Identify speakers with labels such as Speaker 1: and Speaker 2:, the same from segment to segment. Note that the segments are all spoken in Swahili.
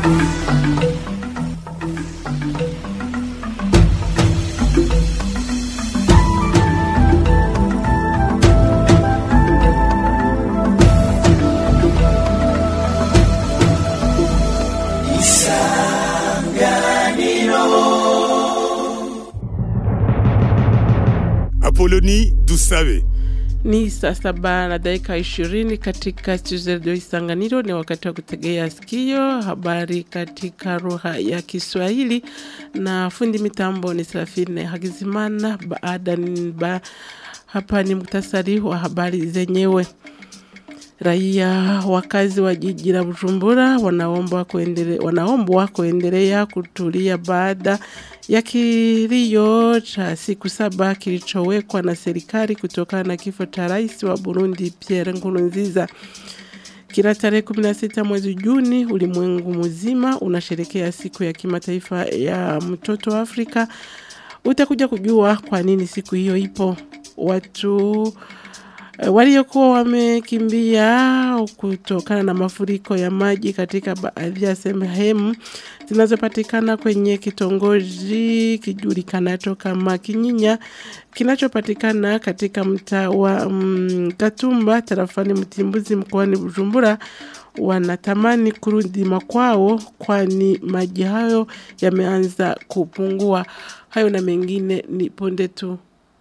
Speaker 1: Apoloni Dusabe.
Speaker 2: Ni saa saba na dakika ishirini katika studio redio Isanganiro. Ni wakati wa kutegea sikio habari katika lugha ya Kiswahili, na fundi mitambo ni Serafine Hagizimana. Baada ba, hapa ni muktasari wa habari zenyewe. Raia wakazi wa jiji la Bujumbura wanaombwa kuendelea, wanaombwa kuendelea kutulia baada ya kilio cha siku saba kilichowekwa na serikali kutokana na kifo cha rais wa Burundi Pierre Nkurunziza. Kila tarehe 16 mwezi Juni ulimwengu mzima unasherekea siku ya kimataifa ya mtoto wa Afrika. Utakuja kujua kwa nini siku hiyo ipo. Watu waliokuwa wamekimbia kutokana na mafuriko ya maji katika baadhi ya sehemu zinazopatikana kwenye kitongoji kijulikanacho kama Kinyinya kinachopatikana katika mtaa wa mm, Katumba tarafani Mtimbuzi mkoani Bujumbura wanatamani kurudi makwao kwani maji hayo yameanza kupungua. Hayo na mengine ni punde tu.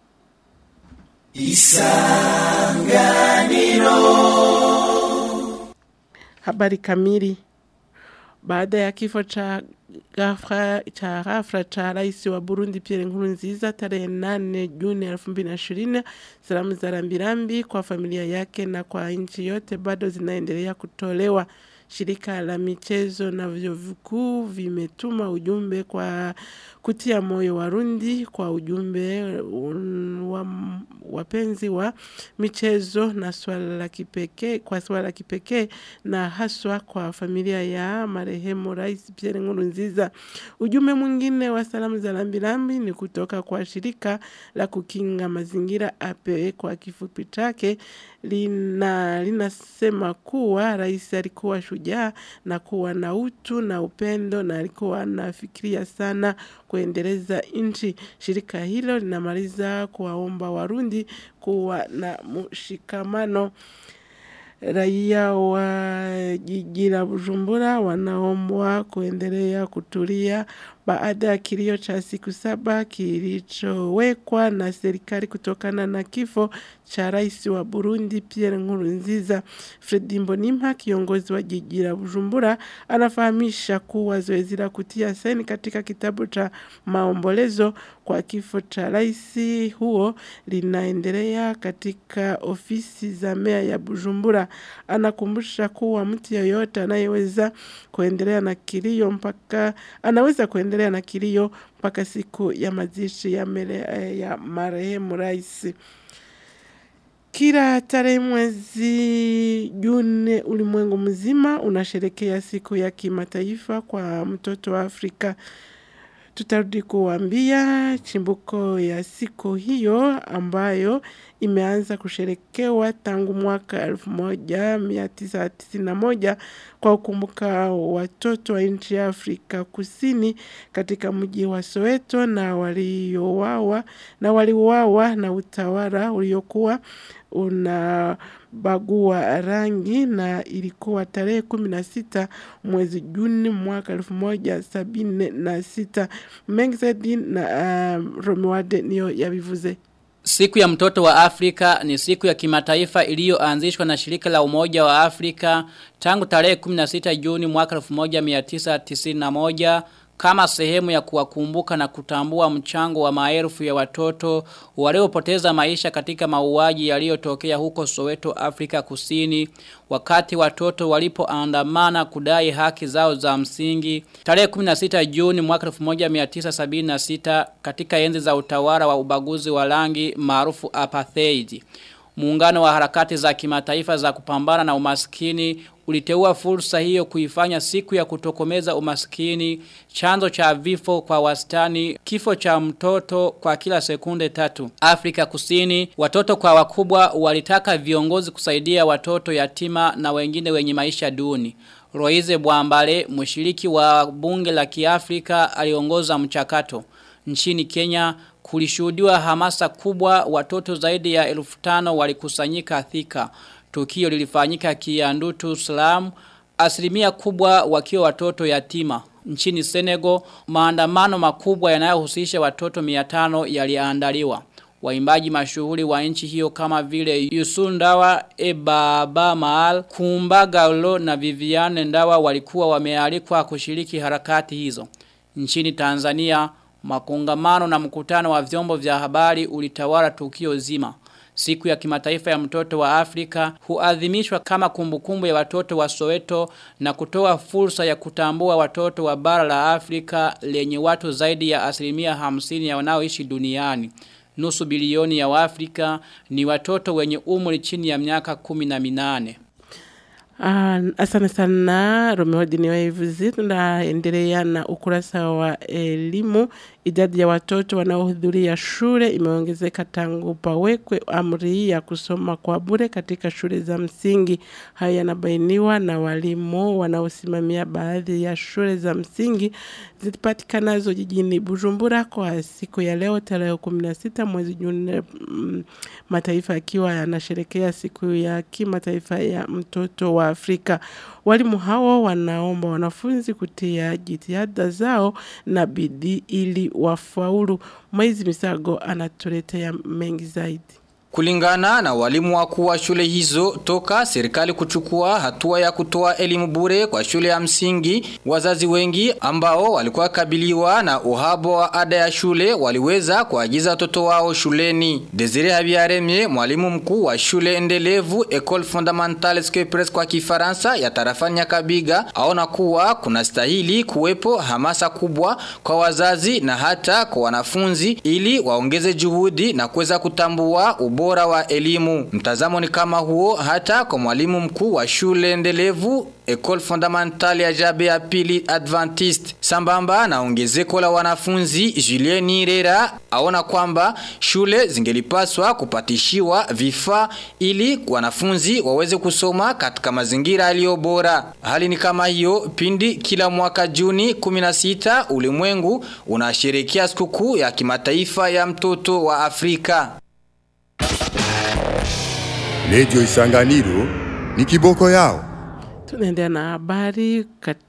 Speaker 2: Isanganiro. Habari kamili. Baada ya kifo cha ghafla cha ghafla cha rais wa Burundi Pierre Nkurunziza tarehe 8 Juni 2020, salamu za rambirambi kwa familia yake na kwa nchi yote bado zinaendelea kutolewa. Shirika la michezo na vyuo vikuu vimetuma ujumbe kwa kutia moyo Warundi kwa ujumbe wa wapenzi wa michezo na swala la kipekee kwa swala la kipekee na haswa kwa familia ya marehemu Rais Pierre Nkurunziza. Ujumbe mwingine wa salamu za lambilambi ni kutoka kwa shirika la kukinga mazingira APE kwa kifupi chake lina linasema kuwa rais alikuwa shujaa na kuwa na utu na upendo na alikuwa anafikiria sana kuendeleza nchi. Shirika hilo linamaliza kuwaomba Warundi kuwa na mshikamano. Raia wa jiji la Bujumbura wanaombwa kuendelea kutulia baada ya kilio cha siku saba kilichowekwa na serikali kutokana na kifo cha rais wa Burundi Pierre Nkurunziza. Fredi Mbonimpa, kiongozi wa jiji la Bujumbura, anafahamisha kuwa zoezi la kutia saini katika kitabu cha maombolezo kwa kifo cha rais huo linaendelea katika ofisi za mea ya Bujumbura. Anakumbusha kuwa mtu yeyote anayeweza kuendelea na kilio mpaka anaweza kuendelea na kilio mpaka siku ya mazishi ya, mele, ya marehemu rais. Kila tarehe mwezi Juni ulimwengu mzima unasherekea siku ya kimataifa kwa mtoto wa Afrika. Tutarudi kuambia chimbuko ya siku hiyo ambayo imeanza kusherekewa tangu mwaka 1991 kwa kukumbuka watoto wa nchi ya Afrika Kusini katika mji wa Soweto na waliouawa na waliuawa na utawala uliokuwa unabagua rangi na ilikuwa tarehe kumi na sita mwezi Juni mwaka elfu moja sabini na sita. Mengi zaidi na uh, Romuade niyo yabivuze.
Speaker 3: Siku ya mtoto wa Afrika ni siku ya kimataifa iliyoanzishwa na shirika la umoja wa Afrika tangu tarehe 16 Juni mwaka 1991 kama sehemu ya kuwakumbuka na kutambua mchango wa maelfu ya watoto waliopoteza maisha katika mauaji yaliyotokea huko Soweto Afrika Kusini wakati watoto walipoandamana kudai haki zao za msingi tarehe 16 Juni mwaka 1976 katika enzi za utawala wa ubaguzi wa rangi maarufu apartheid Muungano wa harakati za kimataifa za kupambana na umaskini uliteua fursa hiyo kuifanya siku ya kutokomeza umaskini, chanzo cha vifo kwa wastani, kifo cha mtoto kwa kila sekunde tatu. Afrika kusini, watoto kwa wakubwa walitaka viongozi kusaidia watoto yatima na wengine wenye maisha duni. Roize Bwambale, mshiriki wa bunge la Kiafrika aliongoza mchakato. Nchini Kenya kulishuhudiwa hamasa kubwa watoto zaidi ya elfu tano walikusanyika Thika. Tukio lilifanyika Kiandutu Slam, asilimia kubwa wakiwa watoto yatima. Nchini Senegal, maandamano makubwa yanayohusisha watoto 500 yaliandaliwa. Waimbaji mashuhuri wa nchi hiyo kama vile Yusun Ndawa, Ebaba Maal, Kumbaga Ulo na Viviane Ndawa walikuwa wamealikwa kushiriki harakati hizo. Nchini Tanzania, makongamano na mkutano wa vyombo vya habari ulitawala tukio zima. Siku ya kimataifa ya mtoto wa Afrika huadhimishwa kama kumbukumbu ya watoto wa Soweto na kutoa fursa ya kutambua watoto wa bara la Afrika lenye watu zaidi ya asilimia hamsini ya wanaoishi duniani. Nusu bilioni ya Waafrika ni watoto wenye umri chini ya miaka kumi na minane.
Speaker 2: Ah, asante sana Romeo Diniwaivuzi. Tunaendelea na ukurasa wa elimu. Idadi ya watoto wanaohudhuria shule imeongezeka tangu pawekwe amri ya kusoma kwa bure katika shule za msingi. Haya yanabainiwa na walimu wanaosimamia baadhi ya shule za msingi zipatikanazo jijini Bujumbura kwa siku ya leo tarehe 16 mwezi Juni, mm, mataifa yakiwa yanasherekea siku ya kimataifa ya mtoto wa Afrika. Walimu hao wanaomba wanafunzi kutia jitihada zao na bidii ili wafaulu. Mwezi Misago anatuletea mengi zaidi.
Speaker 4: Kulingana na walimu wakuu wa shule hizo toka serikali kuchukua hatua ya kutoa elimu bure kwa shule ya msingi, wazazi wengi ambao walikuwa kabiliwa na uhaba wa ada ya shule waliweza kuagiza watoto wao shuleni. Desire Habiyaremye, mwalimu mkuu wa shule endelevu Ecole Fondamentale Scopres kwa Kifaransa ya tarafani Nyakabiga, aona kuwa kuna stahili kuwepo hamasa kubwa kwa wazazi na hata kwa wanafunzi ili waongeze juhudi na kuweza kutambua ubora wa elimu. Mtazamo ni kama huo hata kwa mwalimu mkuu wa shule endelevu Ecole Fondamentale ya Jabe ya pili Adventist. Sambamba na ongezeko la wanafunzi, Julien Nirera aona kwamba shule zingelipaswa kupatishiwa vifaa ili wanafunzi waweze kusoma katika mazingira yaliyo bora. Hali ni kama hiyo pindi kila mwaka Juni 16 ulimwengu unasherehekea sikukuu ya kimataifa ya mtoto wa Afrika.
Speaker 1: Radio Isanganiro ni kiboko yao.
Speaker 2: Tunaendelea na habari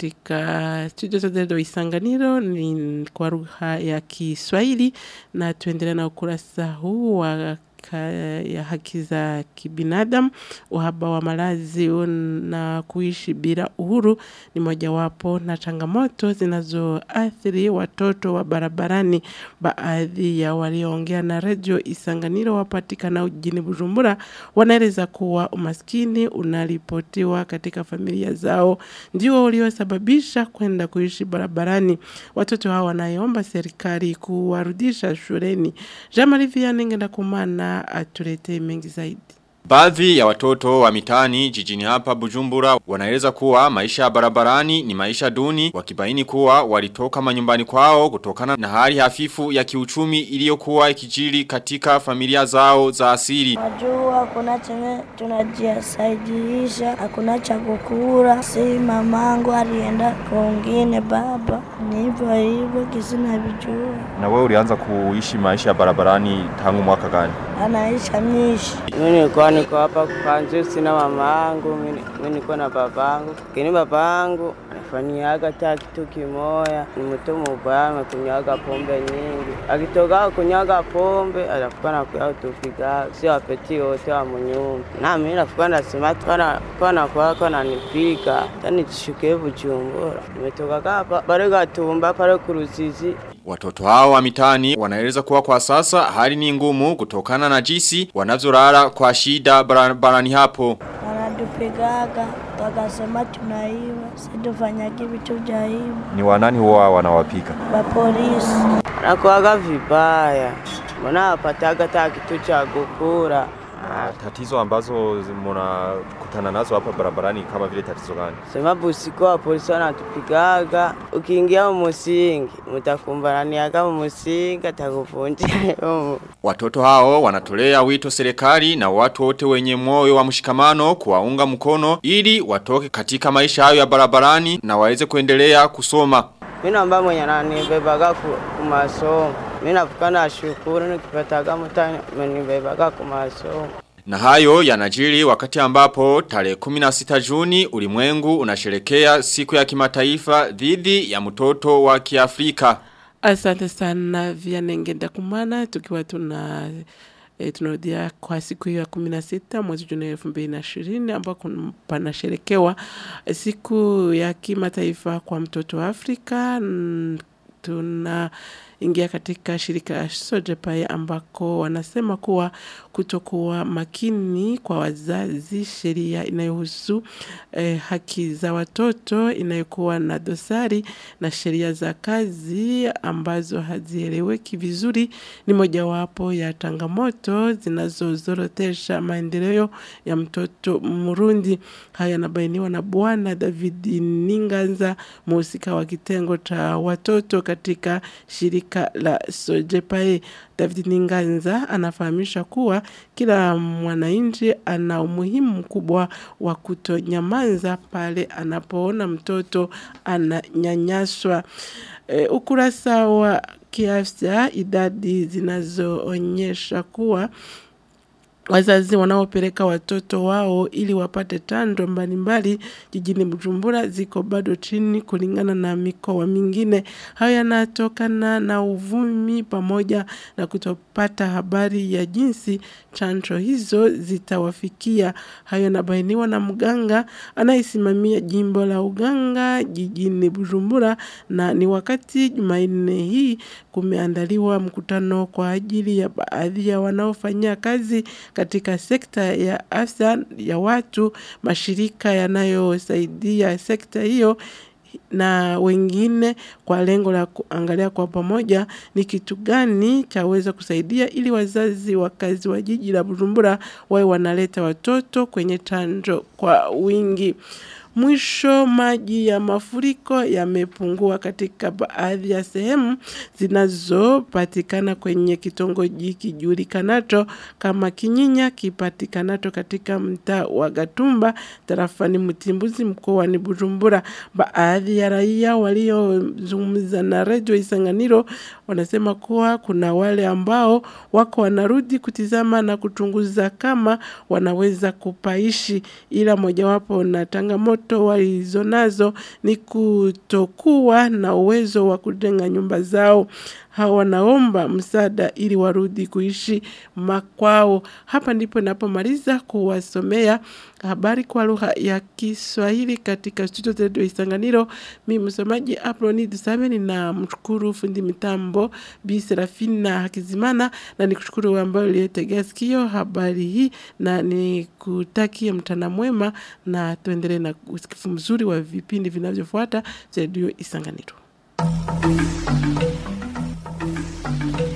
Speaker 2: katika studio za Dedo Isanganiro ni kwa lugha ya Kiswahili na tuendelea na ukurasa huu wa ka, ya haki za kibinadamu. Uhaba wa malazi na kuishi bila uhuru ni mojawapo na changamoto zinazoathiri watoto wa barabarani. Baadhi ya walioongea na redio Isanganiro wapatikana jijini Bujumbura wanaeleza kuwa umaskini unaripotiwa katika familia zao ndio uliosababisha kwenda kuishi barabarani. Watoto hao wanaomba serikali kuwarudisha shuleni. Jean-Marie Vianney Ngendakumana atuletee mengi zaidi.
Speaker 5: Baadhi ya watoto wa mitani jijini hapa Bujumbura wanaeleza kuwa maisha ya barabarani ni maisha duni wakibaini kuwa walitoka manyumbani kwao kutokana na hali hafifu ya kiuchumi iliyokuwa ikijiri katika familia zao za asili.
Speaker 6: Najua hakuna chenye tunajisaidiisha, hakuna cha kukula. Si mamangu alienda kwingine, baba ni hivyo hivyo, kisina vijua.
Speaker 5: Na wewe ulianza kuishi maisha ya barabarani tangu mwaka gani?
Speaker 6: Anaisha mishi
Speaker 7: Mimi nilikuwa niko hapa kwanza, sina mama yangu, mimi mimi niko na babangu. Lakini babangu anafanyiaga hata kitu kimoya, ni mtu mubaya, amekunyaga pombe nyingi. Akitoka kunyaga pombe, anafuka na kuya tupiga, sio apeti wote wa munyumba. Na mimi nafuka nasema kana kana kwa kana nipika, tani chishuke Bujumbura. Nimetoka hapa pale Gatumba pale kuruzizi
Speaker 5: Watoto hao wa mitani wanaeleza kuwa kwa sasa hali ni ngumu kutokana na jinsi wanavyolala kwa shida bara- barani hapo.
Speaker 6: wanatupigaga, wakasema tunaiba, situfanyagi vitu vya hivi.
Speaker 5: Ni wanani huwa wanawapika?
Speaker 6: Wapolisi
Speaker 7: nakuaga vibaya, mbona wapataga hata kitu cha kukula
Speaker 5: Na tatizo ambazo mnakutana nazo hapa barabarani kama vile tatizo gani?
Speaker 7: Sema busiko wa polisi wanatupigaga, ukiingia mumusingi mutakumbaraniaga mumusingi atakuvunjia yomo.
Speaker 5: Watoto hao wanatolea wito serikali na watu wote wenye moyo wa mshikamano kuwaunga mkono ili watoke katika maisha hayo ya barabarani na waweze kuendelea kusoma.
Speaker 7: Mimi naomba mwenye ananibebaga ku, kumasomo. Mimi nafuka na shukuru nikipataga mtani amenibebaga kumasomo.
Speaker 5: Na hayo yanajiri wakati ambapo tarehe 16 Juni ulimwengu unasherekea siku ya kimataifa dhidi ya mtoto wa Kiafrika.
Speaker 2: Asante sana Vianengenda Kumana tukiwa tuna E, tunarudia kwa siku hiyo ya 16 mwezi Juni 2020 ambako panasherekewa e, siku ya kimataifa kwa mtoto wa Afrika. Mm, Tuna ingia katika shirika Sojepai ambako wanasema kuwa kutokuwa makini kwa wazazi sheria inayohusu eh, haki za watoto inayokuwa na dosari na sheria za kazi ambazo hazieleweki vizuri ni mojawapo ya changamoto zinazozorotesha maendeleo ya mtoto Murundi. Haya yanabainiwa na Bwana David Ninganza, mhusika wa kitengo cha watoto katika shirika la Sojepae. David Ninganza anafahamisha kuwa kila mwananchi ana umuhimu mkubwa wa kutonyamaza pale anapoona mtoto ananyanyaswa. E, ukurasa wa kiafya idadi zinazoonyesha kuwa wazazi wanaopeleka watoto wao ili wapate chanjo mbalimbali jijini Bujumbura ziko bado chini kulingana na mikoa mingine. Hayo yanatokana na uvumi pamoja na kutopata habari ya jinsi chanjo hizo zitawafikia. Hayo yanabainiwa na mganga anayesimamia jimbo la uganga jijini Bujumbura na ni wakati Jumanne hii kumeandaliwa mkutano kwa ajili ya baadhi ya wanaofanyia kazi katika sekta ya afya ya watu, mashirika yanayosaidia sekta hiyo na wengine kwa lengo la kuangalia kwa pamoja ni kitu gani chaweza kusaidia ili wazazi wakazi wa jiji la Bujumbura wawe wanaleta watoto kwenye chanjo kwa wingi. Mwisho maji ya mafuriko yamepungua katika baadhi ya sehemu zinazopatikana kwenye kitongoji kijulikanacho kama Kinyinya kipatikanacho katika mtaa wa Gatumba tarafani Mtimbuzi mkoani Bujumbura. Baadhi ya raia waliozungumza na Radio Isanganiro wanasema kuwa kuna wale ambao wako wanarudi kutizama na kuchunguza kama wanaweza kupaishi ila mojawapo na changamoto walizonazo ni kutokuwa na uwezo wa kujenga nyumba zao. Hawa wanaomba msaada ili warudi kuishi makwao. Hapa ndipo napomaliza kuwasomea habari kwa lugha ya Kiswahili katika studio zetu Isanganiro. Mimi msomaji Aproni Dusame na mshukuru fundi mitambo Bi Serafina Hakizimana na nikushukuru wewe ambaye uliyetegea sikio habari hii na nikutakie mchana mwema na tuendelee na usikifu mzuri wa vipindi vinavyofuata vya redio Isanganiro.